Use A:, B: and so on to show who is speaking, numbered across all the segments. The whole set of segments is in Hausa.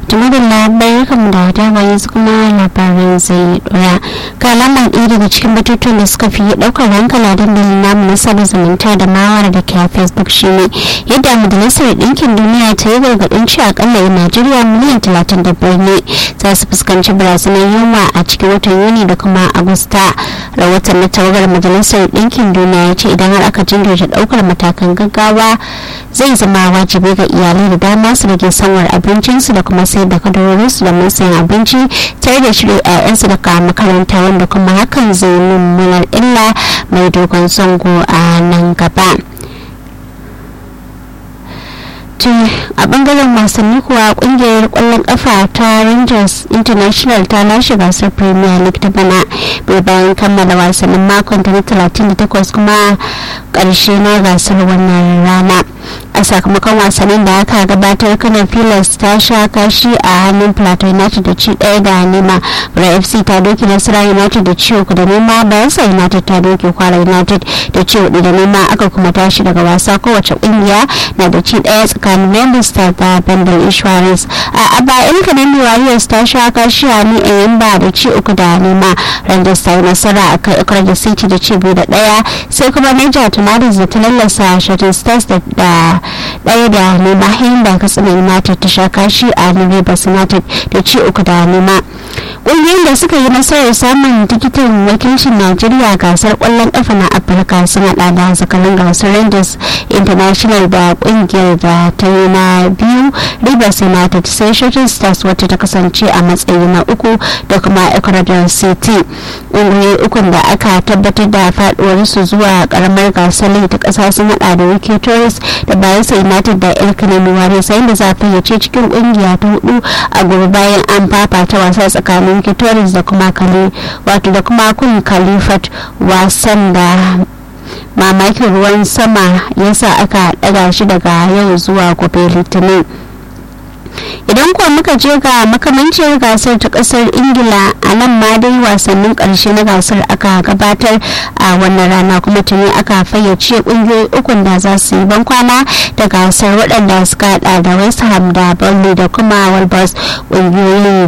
A: tumadin labarai kan da dama yanzu kuma labaran zai dora ga alamar ɗaya daga cikin batutuwan da suka fi ɗaukar hankali a dandalin namu na sada zumunta da mawara da ke a facebook shine yadda majalisar ɗinkin duniya ta yi gargaɗin ci akalla yan najeriya miliyan talatin da biyar ne za su fuskanci barazanar yunwa a cikin watan yuni da kuma agusta rahoton na tawagar majalisar ɗinkin duniya ya ce idan har aka jinkirta ɗaukar matakan gaggawa zai zama wajibi ga iyalai da dama su rage sanwar abincinsu da kuma sayar da kadarorinsu da sayan abinci tare da shirya 'ya'yansu daga makaranta wanda kuma hakan zai mummunar illa mai dogon zango a nan gaba. a bangaren wasanni kuwa kungiyar kwallon kafa ta rangers international ta lashe gasar premier league ta bana bai bayan kammala wasannin makon ta na 38 kuma karshe na gasar wannan rana a sakamakon wasannin da aka gabatar kanar pilas ta sha kashi a hannun plateau united da ci daya da nema bura fc ta doki nasara united da ci uku da nema bayansa united ta doki kwara united da ci hudu da nema aka kuma tashi daga wasa kowace kungiya na da ci daya tsakanin member star da bendel insurance a abayan kanemi warriors ta sha kashi a hannun eyimba da ci uku da nema rangers ta yi nasara a kai ikrar da city da ci biyu da daya sai kuma niger tornadoes da ta lallasa shooting stars da daya da nema hayin da katsina united ta sha kashi a rivers united da ci uku da nema ƙungiyoyin da suka yi nasarar samun tikitin wakilcin najeriya gasar ƙwallon ƙafa na afirka sun haɗa da zakarun gasar rangers international da ƙungiyar da ta yi na biyu rivers united sai shooting stars wacce ta kasance a matsayi na uku da kuma ecuador city ƙungiyoyi ukun da aka tabbatar da faɗuwarsu zuwa ƙaramar gasar ta ƙasa sun haɗa da wiki tourist da bayelsa united da el kanemi ware sai da za fayyace cikin kungiya ta hudu a gobe bayan an fafata wasa tsakanin kitoris da kuma kale wato da kuma kun kalifat wasan da mamakin ruwan sama yasa aka daga shi daga yau zuwa gobe litinin idan kuwa muka je ga makamancin gasar ta kasar ingila a nan ma dai wasannin karshe na gasar aka gabatar a wannan rana kuma tuni aka fayyace kungiyoyi ukun da za su yi bankwana da gasar waɗanda suka hada da west ham da burnley da kuma walbus kungiyoyin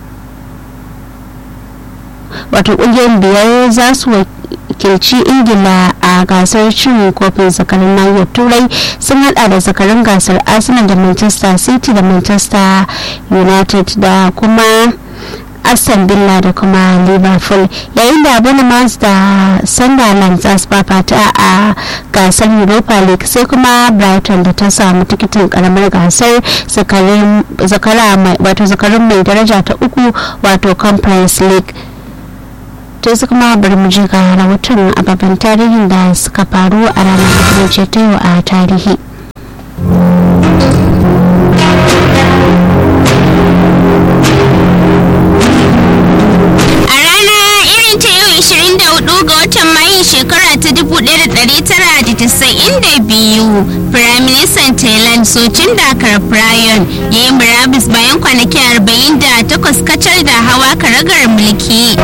A: wato kungiyoyin biyar za su wakilci ingila a gasar cin kofin zakarin nahiyar turai sun hada da zakarin gasar arsenal da manchester city da manchester united da kuma aston villa da kuma liverpool yayin da bournemouth da sunderland za su fafata a gasar europa league sai kuma brighton da ta samu tikitin karamar gasar zakarin mai daraja ta uku wato conference league to su kuma bari mu ji ga rahoton ababen tarihin da suka faru a ranar da ta yau a tarihi
B: shekara ta 1992 firaministan thailand socin dakar prayon ya yi murabus bayan kwanaki 48 kacal da hawa karagar mulki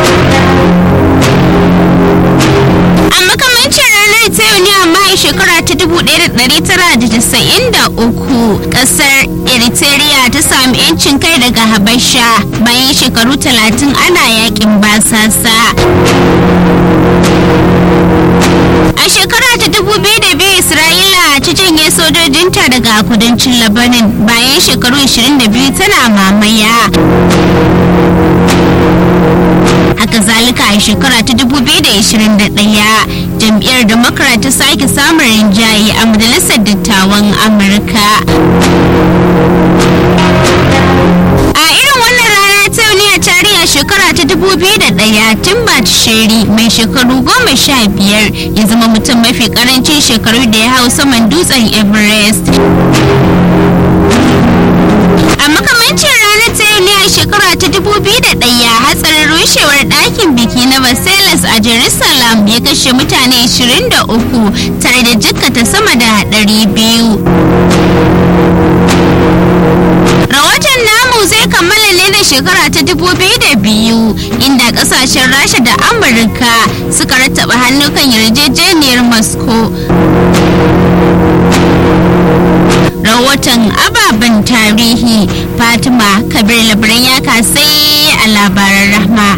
B: a makamancin ranar ta yau ne amma a shekara ta 1993 kasar eritrea ta sami 'yancin kai daga habasha bayan shekaru 30 ana yakin basasa a shekara ta 2002 isra'ila ta janye sojojinta daga kudancin labanin bayan shekaru 22 tana mamaya haka zalika a shekara ta 2021 jam'iyyar democrat ta sake samun rinjaye a majalisar dattawan amurka a irin wannan rana ta ne a tarihi shekara ta 2001 timbat sheri mai shekaru goma sha biyar ya zama mutum mafi karancin shekaru da ya hau saman dutsen everest a makamancin ranar ta yau ne a shekara ta 2001 hatsarin rushewar ɗakin biki na Versailles a Jerusalem ya kashe mutane 23 tare da jikkata sama da 200. Rahoton namu zai kammala ne da shekara ta 2002 inda kasashen Rasha da Amurka suka rattaba hannu kan yarjejeniyar Moscow. rahoton ababen tarihi fatima kabir labaran ya kasai a labaran rahma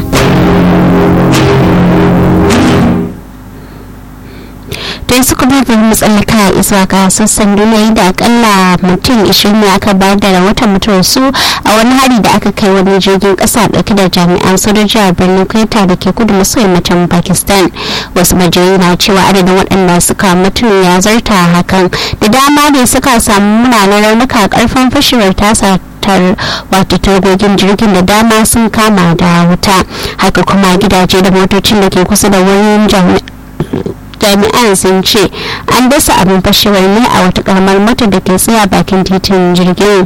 A: don su kuma bari mu tsallaka zuwa ga sassan duniya da akalla mutum 20 ne aka bayar da rahoton mutuwar su a wani hari da aka kai wani jirgin kasa dauke da jami'an sojoji a birnin kweta da ke kudu maso yammacin pakistan wasu majiyoyi na cewa adadin waɗanda suka mutu ya zarta hakan da dama ne suka samu munanan raunuka karfin fashewar tasa tar wato tagogin jirgin da dama sun kama da wuta haka kuma gidaje da motocin da ke kusa da wurin jami'an sun ce an dasa abin fashewar ne a wata karamar mota da ke tsaya bakin titin jirgin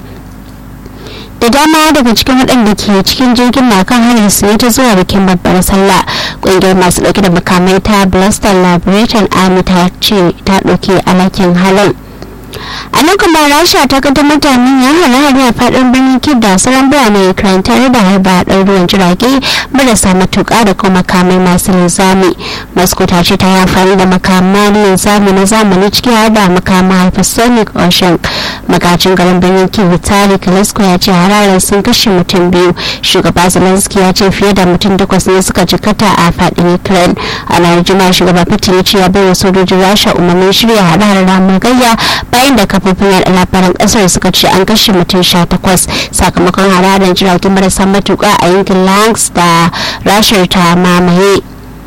A: da dama daga cikin waɗanda ke cikin jirgin na kan hanyar su ta zuwa bikin babbar sallah ƙungiyar masu ɗauke da makamai ta blaster liberation army ta ce ta ɗauke alakin halin a nan kuma rasha ta kaddamar da manyan hare-hare a faɗin birnin kid da sauran birane ukraine tare da harba ɗaruruwan jirage marasa matuƙa da kuma makamai masu linzami moscow ta ce ta yi amfani da makaman linzami na zamani ciki har da makaman hypersonic ocean magajin garin birnin kid vitali kalasko ya ce hararen sun kashe mutum biyu shugaba zelensky ya ce fiye da mutum takwas ne suka jikata a faɗin ukraine a ranar juma'a shugaba putin ya ce ya bai wa sojojin rasha umarnin shirya hare-haren ramin gayya bayan da kafofin yada labaran kasar suka ce an kashe mutum sha takwas sakamakon hararar jiragen marasa matuƙa a yankin langs da rashar ta mamaye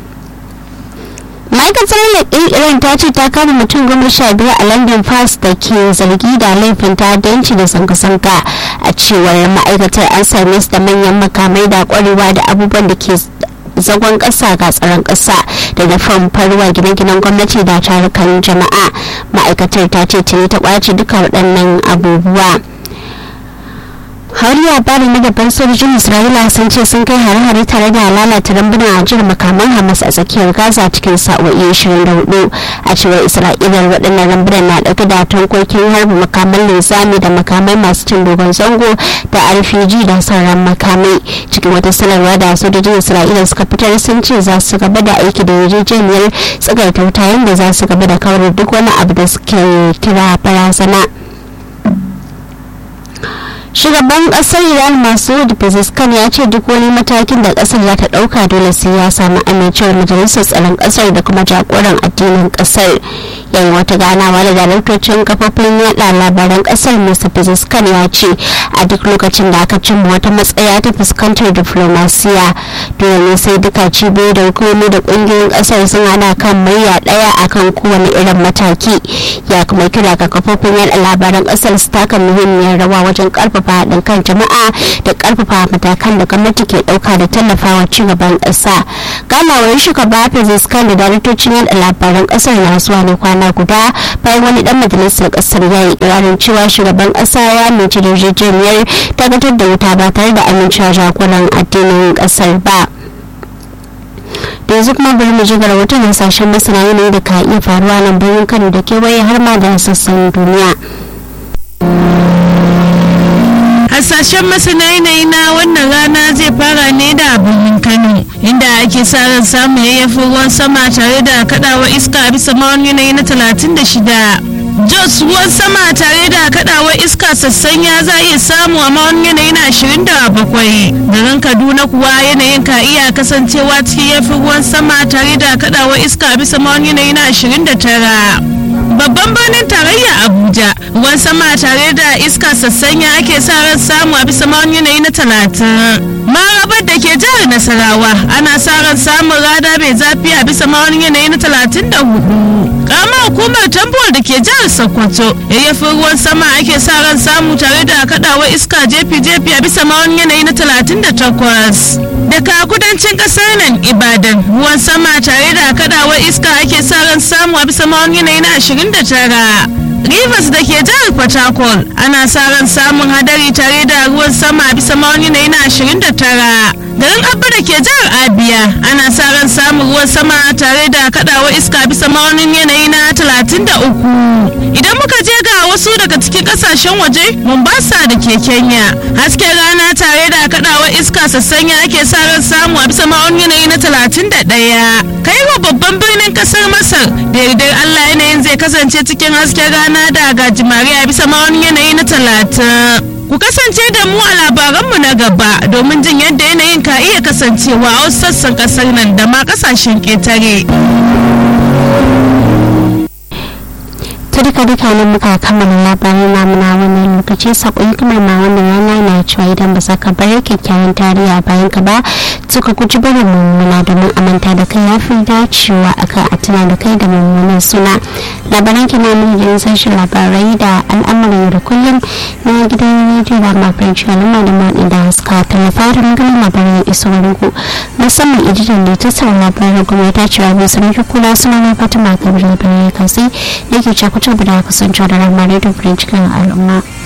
A: ma'aikatar leƙin iran ta ce ta kama mutum goma sha biyar a london pass da ke zargi da laifin ta'addanci da zanga-zanga a cewar ma'aikatar an same su da manyan makamai da kwarewa da abubuwan da ke zagon ƙasa ga tsaron ƙasa da nufin farwa gine-ginen gwamnati da tarukan jama'a ma'aikatar ta ce tuni ta ƙwace duka waɗannan abubuwa har labarin na gaban sojojin isra'ila sun ce sun kai hare-hare tare da lalata rambunan ajiyar makaman hamas a tsakiyar gaza cikin sa'o'i 24 a cewar isra'ila waɗannan rambunan na ɗauke da tankokin harba makaman linzami da makamai masu cin dogon zango da rpg da sauran makamai cikin wata sanarwa da sojojin isra'ila suka fitar sun ce za su gaba da aiki da yarjejeniyar tsagaita wuta yadda za su gaba da kawar duk wani abu da suke kira barazana. shugaban kasar iran masu pezeshkian ya ce duk wani matakin da kasar za ta dauka dole sai ya samu amincewar majalisar tsaron kasar da kuma jagoran addinin kasar yayin wata ganawa da daraktocin kafofin yada labaran kasar mr pezeshkian ya ce a duk lokacin da aka cimma wata matsaya ta fuskantar diflomasiya dole ne sai duka cibiyoyi da hukumomi da kungiyoyin kasar sun hada kan murya daya akan kowane irin mataki ya kuma kira ga kafofin yada labaran kasar su taka muhimmiyar rawa wajen karfafa karfafa haɗin kan jama'a da karfafa matakan da gwamnati ke ɗauka da tallafawa ci gaban ƙasa ganawar shugaba Pezeshkian da daraktocin yada labaran ƙasar na zuwa ne kwana guda bayan wani dan majalisar ƙasar ya yi ƙirarin cewa shugaban ƙasa ya amince da yarjejeniyar tabbatar da wuta ba tare da amincewa jagoran addinin ƙasar ba. da yanzu kuma bari mu ji ga rahoton hasashen masana yanayi da ka iya faruwa nan birnin kano da kewaye har ma da sassan duniya.
C: hasashen masana yanayi na wannan rana zai fara ne da birnin kano inda ake sa ran samun yayyafin ruwan sama tare da kadawa iska a bisa ma'aunin yanayi na 36 jos ruwan sama tare da kadawar iska sassanya za a iya samu a ma'aunin yanayi na 27 garin kaduna kuwa yanayin ka iya kasancewa cikin yafin ruwan sama tare da kadawar iska a bisa ma'aunin yanayi na 29 babban birnin tarayya abuja ruwan sama tare da iska sassanya ake sa ran samu a bisa ma'aunin yanayi na talatin marabar da ke jihar nasarawa ana sa ran samun rada mai zafi a bisa ma'aunin yanayi na talatin da hudu karamar hukumar tambuwar da ke jihar sokoto yayyafin ruwan sama ake sa ran samu tare da kadawa iska jefi-jefi a bisa ma'aunin yanayi na talatin da takwas daga kudancin kasar nan ibadan ruwan sama tare da kadawa iska ake sa ran samu a bisa ma'aunin yanayi na ashirin da tara Rivers da ke jihar Port Harcourt ana sa ran samun hadari tare da ruwan sama a bisa ma'aunin yanayi na 29 garin abba da ke jihar abia ana sa ran samun ruwan sama tare da kadawa iska bisa ma'aunin yanayi na 33 idan muka je ga wasu daga cikin kasashen waje mombasa da ke kenya hasken rana tare da kadawa iska sassanya ake sa ran samu a bisa ma'aunin yanayi na 31 kaiwa babban birnin kasar masar da yardar allah yanayin zai kasance cikin hasken rana da gajimare a bisa ma'aunin yanayi na 30 ku kasance da mu a labaranmu na gaba domin jin yadda yanayin ka iya kasancewa a wasu sassan kasar nan da ma kasashen ƙetare.
A: ta duka duka ne muka kammala labarin namu na wannan lokaci sakon kuma ma wannan rana na cewa idan ba ka bar kyakkyawan tarihi a bayan ka ba suka guji barin mummuna domin amanta da kai ya fi dacewa akan a tuna da kai da mummunan suna labaran kina mun da sashen labarai da al'amuran da kullum na gidan rediyo da mafarci al'umma da maɗi da suka tallafa da maganin labaran iso ku musamman editan da ta sa labaran kuma ta cewa bai sami kula suna na fatima kabir labarai kasai da ke cakutar da kasance da ramarai da cikin al'umma